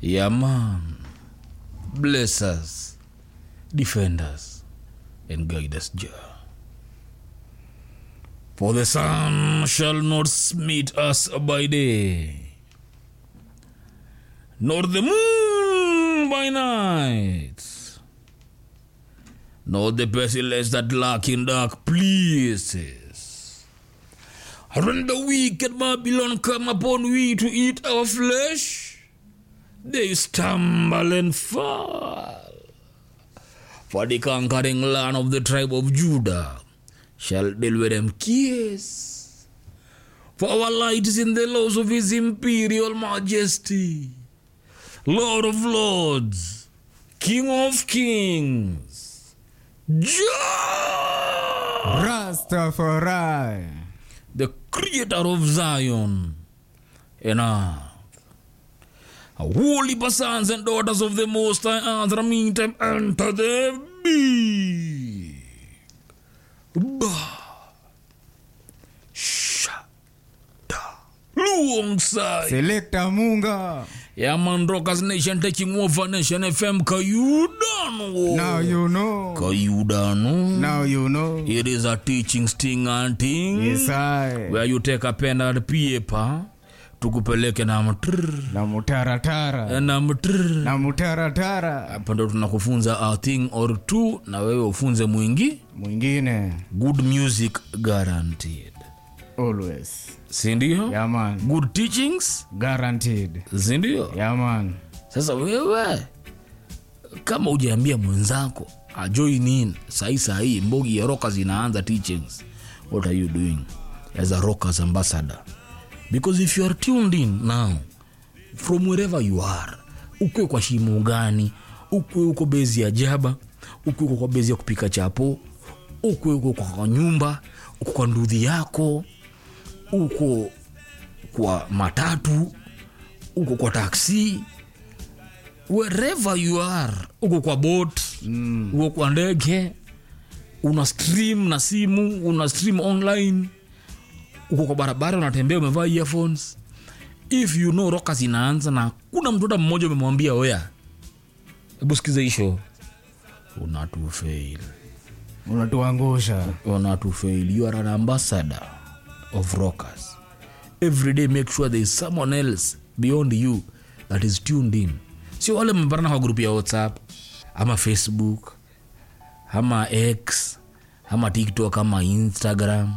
Yeah, man. Bless us, defend us, and guide us, Jah. For the sun shall not smite us by day, nor the moon by night, nor the pestilence that lurk in dark places. And when the wicked Babylon come upon we to eat our flesh, they stumble and fall. For the conquering land of the tribe of Judah shall deal with them kiss. For our light is in the laws of his imperial majesty, Lord of lords, King of kings, Jah, Rastafari. the creator of Zion and earth. Holy sons and daughters of the Most High Earth, meantime enter the big ba shada alongside Selector Munga. yeah man rockers nation taking over nation fm kayudano Now you know. kayudano Now you know. it is a teaching sting and thing Yes, I. where you take a pen and paper tukupeleke na mtrr Na mutaratara. na mtrr Na mutaratara. hapa ndo tunakufunza a thing or two na wewe ufunze mwingi Mwingine. good music guaranteed Always. sindio Yeah, man. good teachings Guaranteed. sindio Yeah, man. sasa wewe kama ujaambia mwenzako ajoin in sahii sahii mbogi ya rockers inaanza teachings what are you doing as a rockers ambassador because if you are tuned in now from wherever you are ukwe kwa shimo gani ukwe uko bezi ya jaba ukwe uko kwa bezi ya kupika chapo ukwe uko kwa nyumba uko kwa ndudhi yako uko kwa matatu uko kwa taksi wherever you are uko kwa bot mm. uko kwa ndege una stream na simu una stream online uko kwa barabara unatembea umevaa earphones if you know rockers inaanza na kuna mtu hata mmoja umemwambia oya hebu sikiza hii show unatufail Unatuangusha. unatufail you are an ambassador of rockers every day make sure there is someone else beyond you that is tuned in sio wale mmeparana kwa grupu ya whatsapp ama facebook ama x ama tiktok ama instagram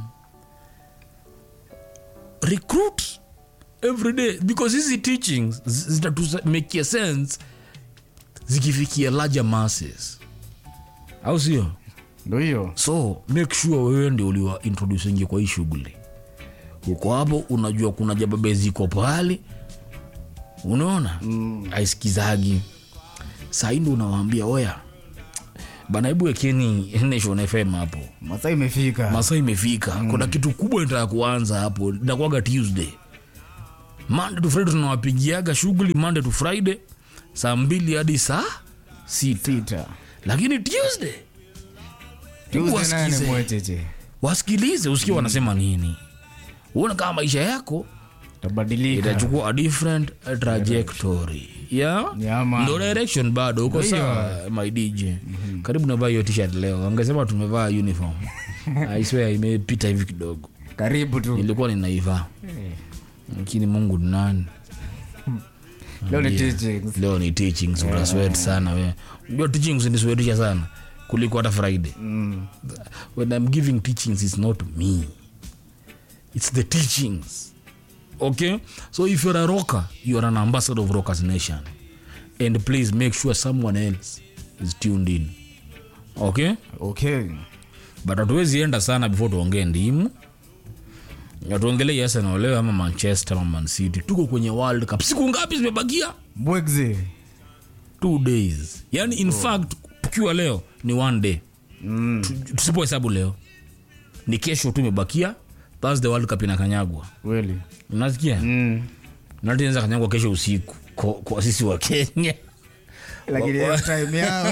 recruit every day because hizi teachings zi- zitatumekia sense zikifikia larger masses au sio Ndo hiyo. so make sure wewe ndio uliwa introducingi kwa hii shughuli uko hapo unajua kuna jababe ziko pahali unaona mm. aisikizagi sahii ndo unawaambia oya bana hebu wekeni nation fm hapo Masaa imefika. masaa imefika mm. kuna kitu kubwa inataka kuanza hapo inakuaga tuesday monday to friday tunawapigiaga shughuli monday to friday saa mbili hadi saa sita Sita. lakini tuesday hebu Tuesday naye ni wasikize mwecheche. wasikilize usikie wanasema nini uone kama maisha yako Tabadilika. itachukua a different trajectory yeah? Yeah, man. ndo direction bado uko Ndio. sawa my dj karibu navaa hiyo t-shirt leo angesema tumevaa uniform I swear imepita hivi kidogo Karibu tu. ilikuwa ninaivaa lakini mungu ni nani Leo ni Yeah. teachings. leo ni teachings utaswet sana we unajua teachings niswetisha sana kuliko hata friday Mm. when i'm giving teachings it's not me it's the teachings okay so if you're a rocker you're an ambassador of rockers nation and please make sure someone else is tuned in okay Okay. but hatuwezi enda sana before tuongee ndimu Na tuongelee arsenal leo ama manchester ama mancity tuko kwenye world cup siku ngapi zimebakia Bwegze. two days yani in fact tukiwa leo ni one day Mm. Tu- tusipohesabu leo ni kesho tu imebakia thursday world cup inakanyagwa Kweli. unasikia Mm. natinaweza kanyagwa kesho usiku kwa, kwa sisi wa kenya Lakini Wa- wa- hiyo time yao.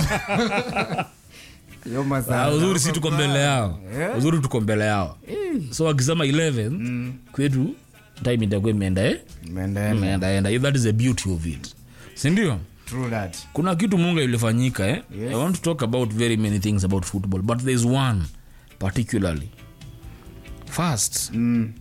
Hiyo masaa. Ah, uzuri si tuko mbele yao Yeah. uzuri tuko mbele yao so wakisema 11 kwetu time itakuwa imeenda eh? Imeenda. imeendaenda that is the beauty of it sindio True that. kuna kitu munga ilifanyika eh? Yes. i want to talk about very many things about football but there's one particularly first Mm.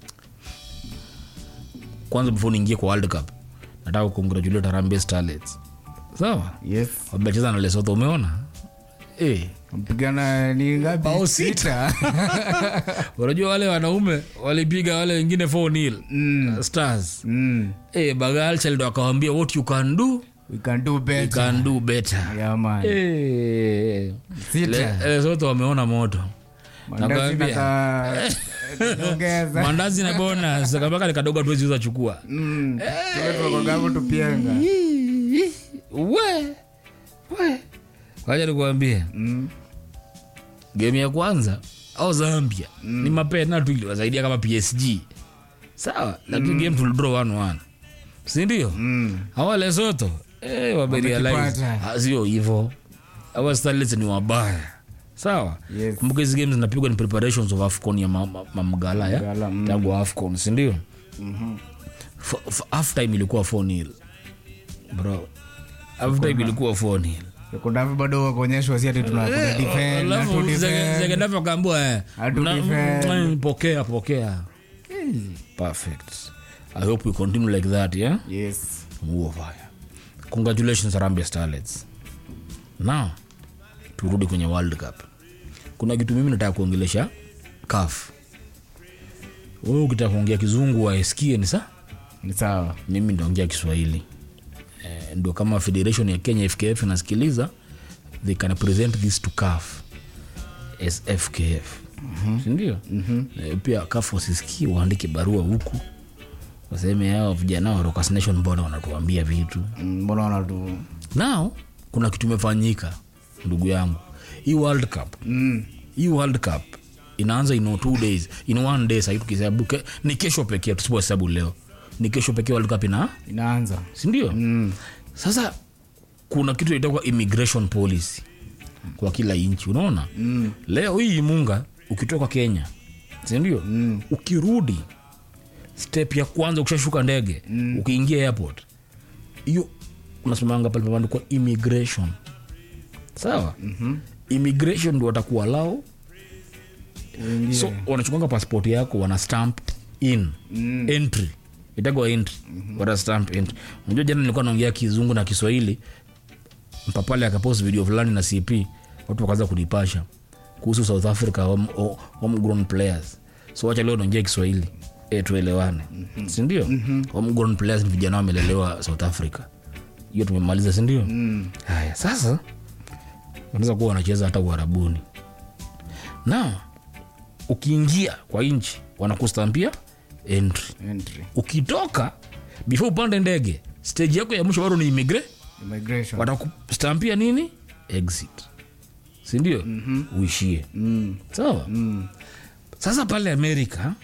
kwanza before niingie kwa world cup nataka kucongratulate Harambee starlets sawa Yes. wamecheza na lesotho umeona eh Mpigana ni ngapi? Bao sita. unajua wale wanaume walipiga wale wengine 4 nil Mm. stars Mm. eh bagalchald wakawambia what you can do We can do you better. can do better Yeah, man. Eh, Sita. Le- lesotho wameona moto Mandazi nakwambia. naka- ongeza. mandazi na bonus kabaka kadogo tuweziuza chukua Mm. Tule tunakwagapo tupienga. we we wacha nikuambie Mm. game ya kwanza au zambia ni mapena tu iliwasaidia kama psg sawa lakini game tulidraw 1-1 sindio Mm. hawa lesoto eh, wamerealize Wamekipata. Ah, sio hivo hawa starlets ni wabaya sawa Yes. kumbuka hizi games zinapigwa ni preparations of afcon ya mamgala ma, mamgala ya Mamgala, mm. tangu afcon sindio half time ilikuwa 4 nil bro half time ilikuwa 4 nil sekundavi bado wakuonyeshwa si ati tuna tuna defend, na tu defend. zegendapo kaambua Hatu defend. pokea pokea perfect i hope we continue like that yeah Yes. huo fire congratulations Harambee starlets now turudi kwenye world cup kuna kitu mimi nataka kuongelesha kaf wewe ukitaka kuongea kizungu waesikie ni sa ni sawa mimi ndaongea kiswahili eh, ndio kama federation ya kenya fkf inasikiliza they can present this to caf as fkf mm-hmm. sindio mm-hmm. eh, pia caf wasisikie waandike barua huku waseme hao vijana wa Rockers Nation mbona wanatuambia vitu Mm, mbona wanatu now kuna kitu imefanyika ndugu yangu hii world cup mm. hii world cup inaanza in two days in one day sahii tukihesabu ke- ni kesho pekee tusipohesabu leo ni kesho pekee world cup ina inaanza sindio mm. sasa kuna kitu itakuwa immigration policy kwa kila nchi unaona Mm. leo hii munga ukitoka kenya sindio Mm. ukirudi step ya kwanza ukishashuka ndege mm. ukiingia airport hiyo unasimanga pale pameandikwa immigration sawa mm-hmm. immigration ndo watakuwa lao Uingie. so wanachukuanga passport yako wana stamp in Mm. entry itagwa entry mm-hmm. wana stamp entry unajua jana nilikuwa naongea kizungu na kiswahili mpapale akapost video fulani na cp watu wakaanza kunipasha kuhusu south africa home, ho- homegrown players so wacha leo naongea kiswahili e, tuelewane mm-hmm. sindio mm-hmm. homegrown players ni vijana wamelelewa south africa hiyo tumemaliza sindio Mm. haya sasa wanaweza kuwa wanacheza hata uharabuni na ukiingia kwa nchi wanakustampia entry Entry. ukitoka before upande ndege stage yako ya mwisho bado ni imigre Immigration. watakustampia nini exit sindio mm-hmm. uishie Mm. sawa Mm. sasa pale amerika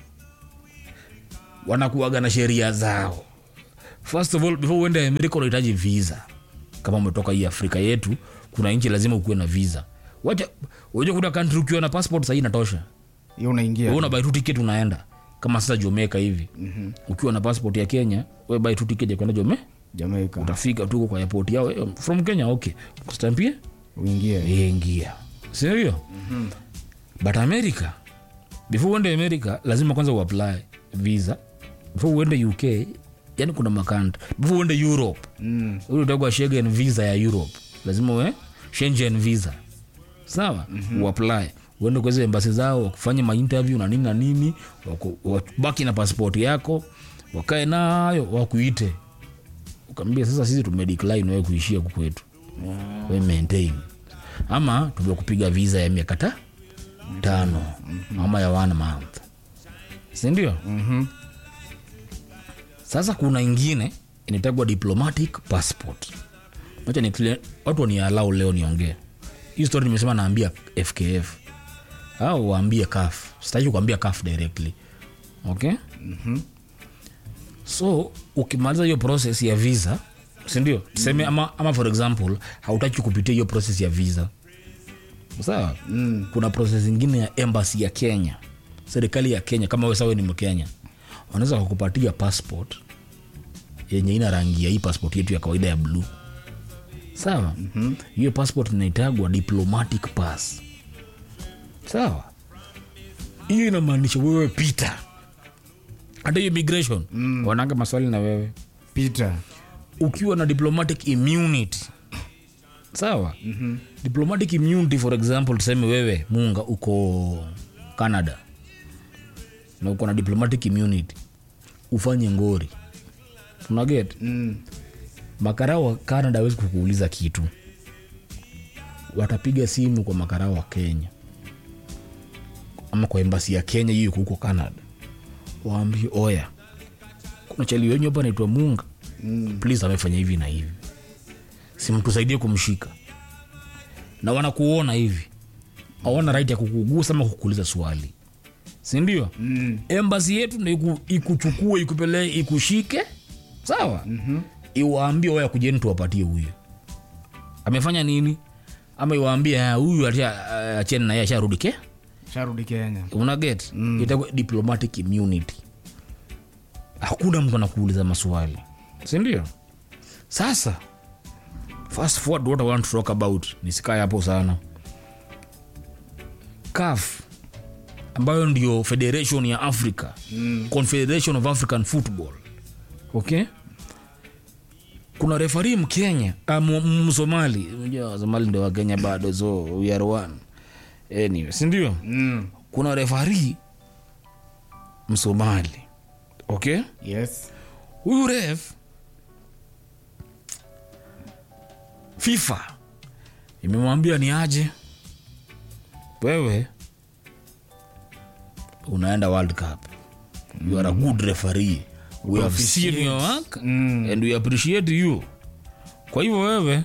wanakuaga na sheria zao first of all before uende amerika unahitaji visa kama umetoka hii afrika yetu kuna nchi lazima ukuwe na visa wacha uja kuna kantri ukiwa na passport sahii inatosha hiyo unaingia Wewe una buy tu ticket unaenda kama sasa jomeka hivi mm-hmm. ukiwa na passport ya kenya we buy tu ticket ya kwenda jome jamaica utafika tu kwa airport yao eh, from kenya okay kustampie uingie ingia sindio mm-hmm. but america before uende america lazima kwanza uapply visa before uende uk yani kuna makanta before uende europe mm. ule utagwa schengen visa ya europe lazima we schengen visa sawa mm-hmm. uapply uende kwa hizo embasi zao wakufanye mainterview na nini na nini waku- wabaki na passport yako wakae nayo wakuite ukaambia sasa sisi tumedecline wewe kuishia huku kwetu yeah. we maintain ama tumekupiga visa ya miaka ta tano mm-hmm. ama ya one month sindio Mhm. sasa kuna ingine inatagwa diplomatic passport acha ni watu wanialau leo niongee hii story nimesema naambia fkf au waambie kaf sitaki kuambia kaf directly okay Mhm. so ukimaliza hiyo process ya visa sindio tuseme ama, ama for example hautaki kupitia hiyo process ya visa sawa Mm. kuna process ingine ya embassy ya kenya serikali ya kenya kama we sawe ni mkenya wanaweza kukupatia passport yenye ina rangi ya hii passport yetu ya kawaida ya bluu sawa mm-hmm. hiyo passport inaitagwa diplomatic pass sawa hiyo inamaanisha wewe pita hata hiyo immigration mm. wananga maswali na wewe Peter. ukiwa na diplomatic immunity sawa mm-hmm. diplomatic immunity for example tuseme wewe munga uko canada na uko na diplomatic immunity ufanye ngori unaget Mm. makarao wa canada awezi kukuuliza kitu watapiga simu kwa makarao wa kenya ama kwa embasi ya kenya hiyo iko huko canada waambie oya kuna chali wenyu hapa naitwa munga mm. please amefanya hivi na hivi simtusaidie kumshika na wanakuona hivi awana right ya kukugusa ama kukuuliza swali sindio Mm. embasi yetu ndo iku, ikuchukue ikupelee ikushike sawa mm-hmm. iwaambie waya kujeni tuwapatie huyu amefanya nini ama iwaambie "Ah, huyu acha- acheni naye asharudi ke Sharudi Kenya. unaget mm. itakuwa diplomatic immunity hakuna mtu anakuuliza maswali sindio sasa fast forward what i want to talk about nisikae hapo sana caf ambayo ndio federation ya africa mm. confederation of african football okay kuna refari mkenya ah, m- msomali unajua somali ndio wakenya bado so we are one anyway sindio Mm. kuna refari msomali okay Yes. huyu ref fifa imemwambia ni aje wewe unaenda world cup you are a good referee we have seen your work Mm. and we appreciate you kwa hivyo wewe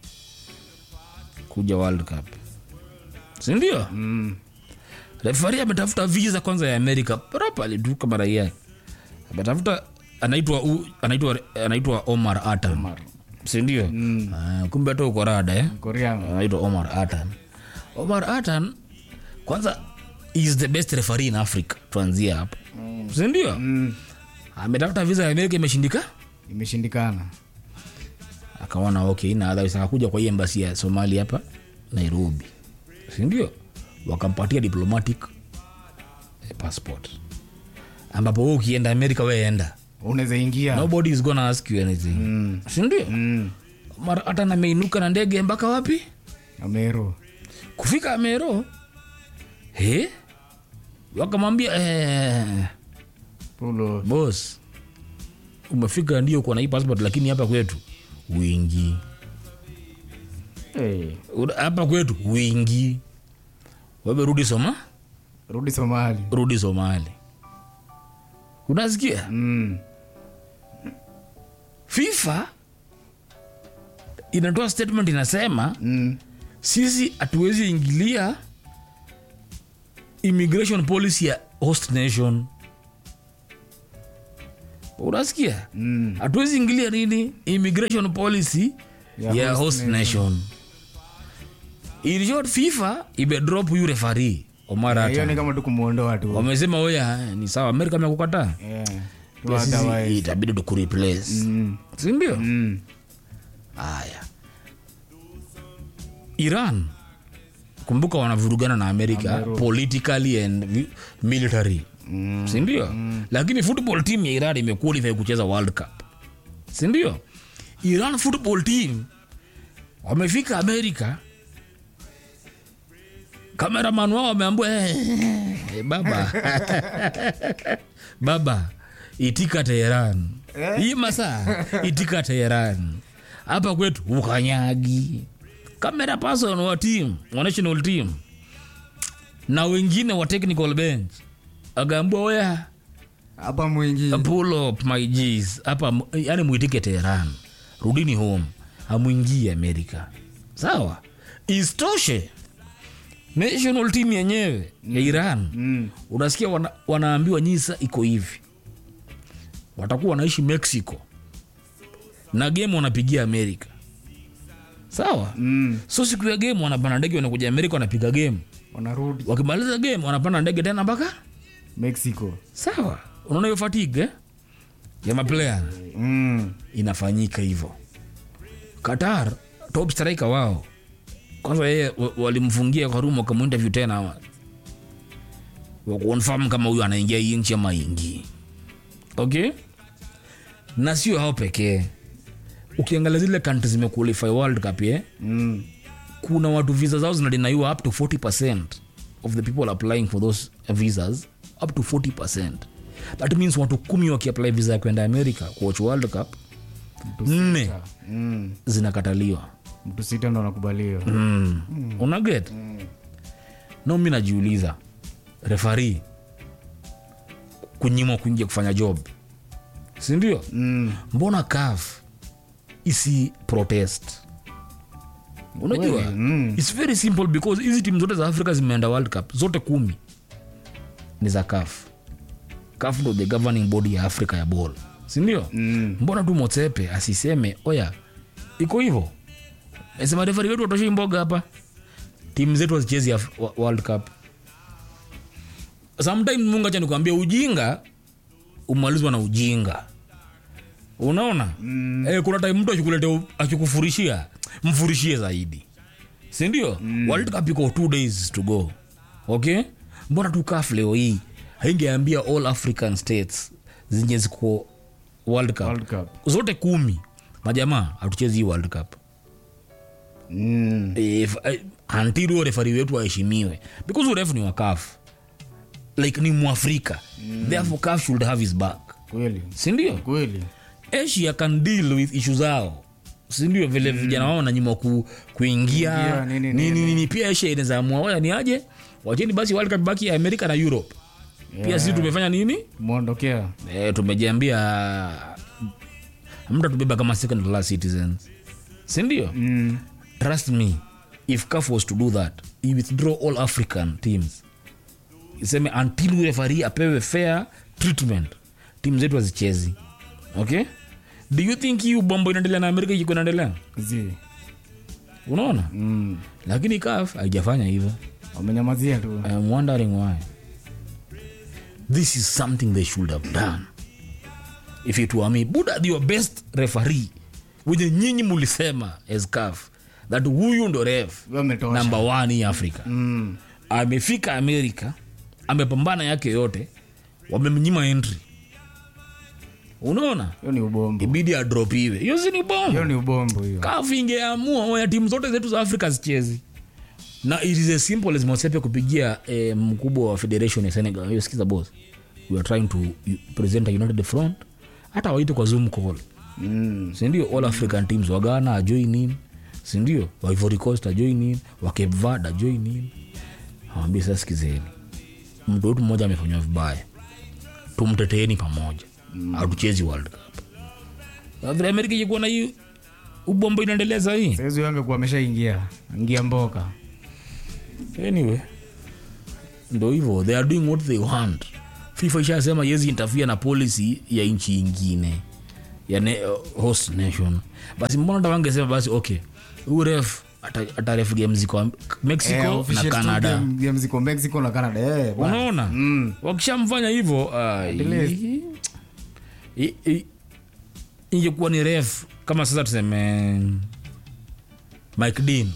kuja world cup sindio Mm. refari ametafuta visa kwanza ya amerika properly tu kama raia ametafuta anaitwa u- anaitwa anaitwa omar atan Omar. sindio mm. uh, kumbe hata uko rada eh? Korean. anaitwa omar atan omar atan kwanza is the best referee in africa tuanzia hapo mm. sindio Mm. ametafuta visa ya amerika imeshindika Imeshindikana. akaona okay na otherwise akakuja kwa hii embasi ya somali hapa nairobi sindio wakampatia diplomatic eh, passport ambapo we ukienda amerika weenda Unaweza ingia. nobody is gonna ask you anything Mm. sindio Mm. mara hata nameinuka na ndege mpaka wapi Ameru. kufika amero he wakamwambia eh, Pulo. bos umefika ndio kuwa na hii passport lakini hapa kwetu wingi Hey. Ura- hapa kwetu wingi wewe rudi soma Rudi Somali. rudi somali unasikia Mm. fifa inatoa statement inasema Mm. sisi hatuwezi ingilia immigration policy ya host nation unasikia Mm. hatuwezi ingilia nini immigration policy ya, Ya host, host nation, In short, fifa imedrop huyu refari omar Hiyo ni Atan. kama tu kumuondoa tu. wamesema oya ni sawa amerika amekukataa Yeah. Tu Pia sisi otherwise. itabidi tukureplace Mm. sindio Mm. haya iran kumbuka wanavurugana na amerika Ameru. politically and vi- military Mm. sindio lakini football team ya iran imequalify kucheza world cup sindio iran football team wamefika amerika kameraman wao wameambua "Eh, baba baba itika teheran hii masaa itika teheran hapa kwetu ukanyagi kamera person wa team wa national team na wengine wa technical bench akaambua oya Hapa mwingi. pull up my G's hapa yani mwitike teheran rudini home amwingie amerika sawa istoshe national team yenyewe ya iran Mm. unasikia wana, wanaambiwa nyisa iko hivi watakuwa wanaishi mexico na game wanapigia amerika sawa Mm. so siku ya game wanapanda ndege wanakuja amerika wanapiga game Wanarudi wakimaliza game wanapanda ndege tena mpaka Mexico. sawa unaona hiyo fatigue eh? ya maplayer mm. inafanyika hivyo qatar top striker wao kwanza yeye wa- walimfungia kwa room wakamuinterview tena wakuonfam kama huyu anaingia hii nchi ama ingii okay na sio hao pekee ukiangalia zile country zimequalify world cup eh? Mm. kuna watu visa zao zinadinaiwa up to 40 of the people applying for those visas up to 40 that means watu kumi wakiapply visa ya kwenda america kuwatch world cup nne Mm. zinakataliwa mtu sita ndo anakubaliwa mm. unaget mm. no mi najiuliza refari kunyimwa kuingia kufanya job sindio mm. mbona caf isi protest unajua Kweli, mm. its very simple because hizi timu zote za africa zimeenda world cup zote kumi ni za caf caf ndo the governing body ya africa ya ball sindio Mm. mbona tu motsepe asiseme oya iko hivo sema refari wetu watoshei mboga hapa timu zetu hazichezi Af- wa- world cup sometime mungu acha nikwambia ujinga umalizwa na ujinga unaona mm. eh, kuna time mtu akikuletea akikufurishia mfurishie zaidi sindio mm. world cup iko two days to go okay mbona tu kaf leo hii haingeambia all african states zenye ziko world cup World Cup. zote kumi majamaa hatuchezi hii world cup Mm. If- eh, until huyo refari wetu aheshimiwe because urefu ni wakaf like ni mwafrika mm. therefore caf should have his back kweli sindio kweli asia can deal with ishu zao sindio vile vijana wao nanyima ku, kuingia Kuingia, nini, nini, nini. nini, pia asia inaweza amua waya ni aje wacheni basi world cup baki ya amerika na europe pia Yeah. sisi tumefanya nini mwondokea e, tumejiambia mta tubeba kama second class citizens sindio mm. trust me if caf was to do that he withdraw all african teams iseme until refari apewe fair treatment timu zetu hazichezi okay do you think hii ubombo inaendelea na amerika ikiko inaendelea zi unaona mm. lakini caf haijafanya hivyo wamenyamazia tu I am wondering why. This is something they should have done. If it were me, Buddha your best referee wenye nyinyi mulisema as CAF that huyu ndo ref wametosha number one hii Africa. mm. Amefika Amerika, amepambana yake yote, wamemnyima entry. Unaona, hiyo ni ubombo ibidi adropiwe. Hiyo si ni hiyo bombo. ni ubombo hiyo CAF ingeamua oya timu zote zetu za Afrika zichezi na it is as simple as Mosepe kupigia eh, mkubwa wa federation ya Senegal hiyo sikiza boss we are trying to u- present a united front hata waite kwa zoom call mm. sindio all african teams wa Ghana ajoin in sindio wa Ivory Coast ajoin in wa Cape Verde ajoin in awambie sasa sikizeni mtu wetu mmoja amefanywa vibaya tumteteeni pamoja hatuchezi world cup Na vile amerika ikikuwa na hii ubombo inaendelea sahii saizi angekuwa ameshaingia ingia mboka anyway ndo hivyo they are doing what they want fifa ishasema yezi interfere na policy ya nchi ingine ya ne, uh, host nation basi mbona tawangesema basi okay huu ref ata- ataref game ziko mexico Eh, na officials tu canada game- game ziko mexico na canada eh, bwana. unaona Mm. wakishamfanya hivyo ai, least. i- i- ingekuwa ni ref kama sasa tuseme mike dean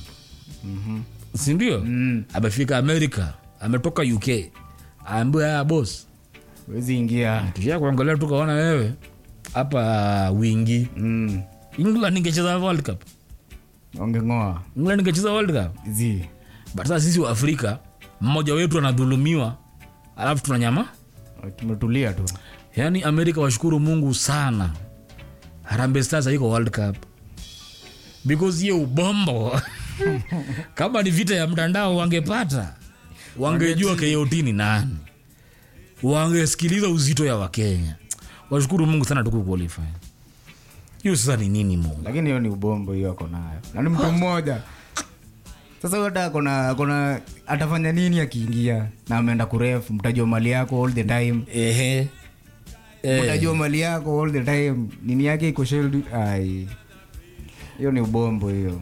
sindio Mm. amefika america ametoka uk aambiwa haya bos wezi ingia tusha kuangalia tukaona wewe hapa wingi mm. england ingecheza world cup wangeng'oa england ingecheza world cup zi but sasa sisi wa afrika mmoja wetu anadhulumiwa alafu tunanyama tumetulia tu yaani amerika washukuru mungu sana harambe stars haiko world cup because hiyo ubombo kama ni vita ya mtandao wangepata wangejua kot ni nani wangesikiliza uzito ya wakenya washukuru mungu sana tukuqualify hiyo sasa ni nini mungu lakini hiyo ni ubombo hiyo ako nayo na ni mtu mmoja sasa huyo hata akona akona atafanya nini akiingia na ameenda kurefu mtajua mali yako all the time ehe eh, mtajua mali yako all the time nini yake iko shield ai hiyo ni ubombo hiyo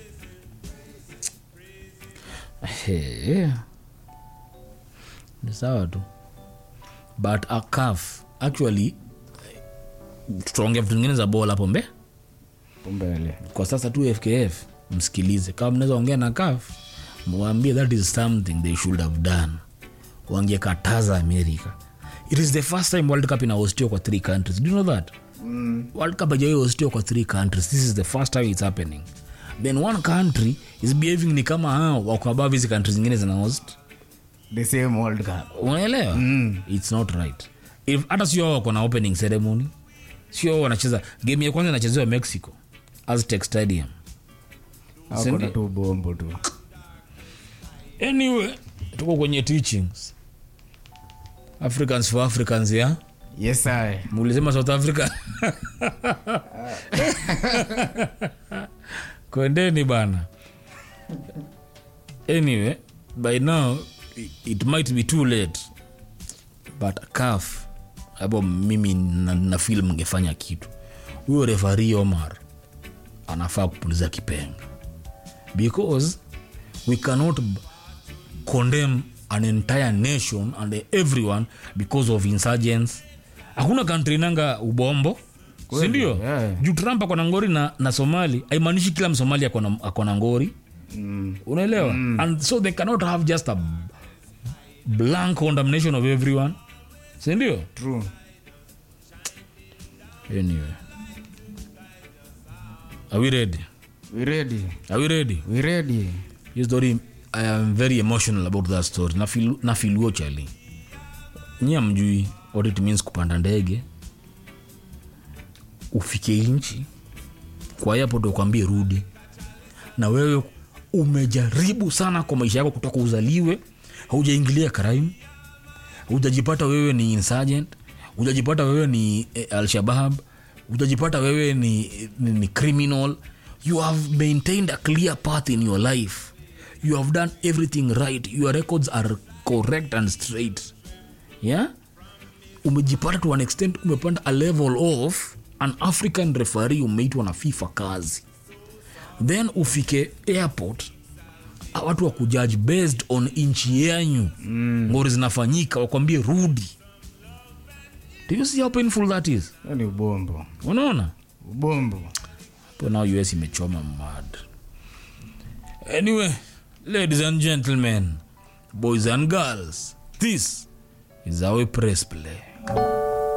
eh. ni sawa tu but a calf actually tutaongea vitu vingine za bol hapo mbe mbele kwa sasa tu fkf msikilize kama mnaweza ongea na kaf mwambie that is something they should have done wangekataza america it is the first time world cup inahostiwa kwa three countries do you know that mm. world cup ajawai hostiwa kwa three countries this is the first time it's happening then one country is behaving ni kama hao wako above hizi countries zingine zina host the same world cup unaelewa mm. its not right If- hata sio wao wako na opening ceremony sio wao wanacheza game ya kwanza inachezewa mexico aztec stadium akona tu bombo tu anyway tuko kwenye teachings africans for africans ya yes I. mulisema south africa kwendeni bana anyway by now i- it might be too late but caf hapo mimi na, na fil mngefanya kitu huyo refari omar anafaa kupuliza kipenga because we cannot b- condemn an entire nation and everyone because of insurgents hakuna kantri nanga ubombo sindio yeah. juu trump akona ngori na, na somali haimaanishi kila msomali akona akona ngori mm. unaelewa and so they cannot have just a blank condemnation of everyone sindio true anyway are we ready we ready are we ready we ready hiyo story i am very emotional about that story Nafeel- nafilio chali nyi amjui what it means kupanda ndege ufike nchi kwa airport ukwambie rudi na wewe umejaribu sana kwa maisha yako kutoka uzaliwe haujaingilia crime hujajipata wewe ni insurgent hujajipata wewe ni eh, alshabab hujajipata wewe ni, ni, ni criminal you have maintained a clear path in your life you have done everything right your records are correct and straight yeah umejipata to an extent umepanda a level of an african referee umeitwa na fifa kazi then ufike airport watu wakujaji based on nchi yenyu mm. ngori zinafanyika wakwambie rudi do you see how painful that is Hiyo ni ubombo unaona ubombo po now us imechoma mad anyway ladies and gentlemen boys and girls this is our press play